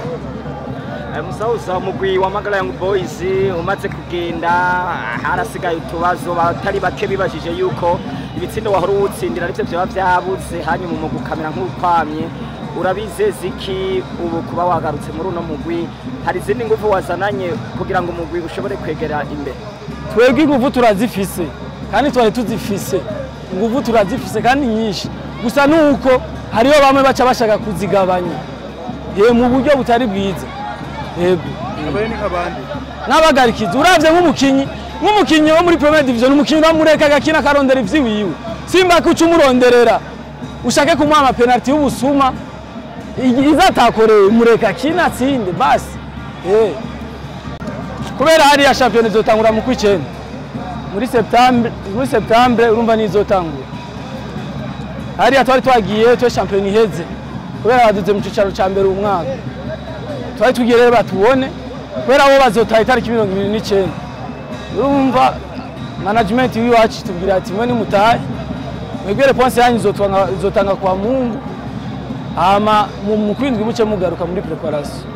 musawuza umugwi wa magara young boys umaze kugenda harasigaye utubazo batari bake bibajije yuko ibitsindo wahora uwutsindira arivyo vyoba vyabuze hanyuma umugwi ukamera nk'ukwamye urabizeza iki ubu kuba wagarutse muri uno mugwi hari izindi nguvu wazananye kugira ngo umugwi ushobore kwegera imbere twebwe inguvu turazifise kandi twari tuzifise inguvu turazifise kandi nyinshi gusa nuko hariho bamwe baca bashaka kuzigabanya ye mu buryo butari bwiza yego abaye ni nk'abandi n'abagarikizi uravye nk'umukinyi nk'umukinyi wo muri premier division umukinyi uramureka agakina akarondera ivyiwiwe simba kuca umuronderera ushake kumuha amapenaliti y'ubusuma iza atakoreye mureka akina atsinde basi eh. kubera hariya shampiyona izotangura mu kw'icenda muri septembre muri septembre urumva nizotangura hariya twari twagiye twe shampiyona iheze kubera baduze mu cicaro ca mbere uyu mwaka twari tugiye rero batubone kubera bo bazotaha itariki mirongo ibiri n'icenda urumva management y'iwacu tubwira ati mwe nimutahe mwebwe reponse yanyu izotanga izotanga kwa mungu hama mu mu kwindwi muce mugaruka muri preparation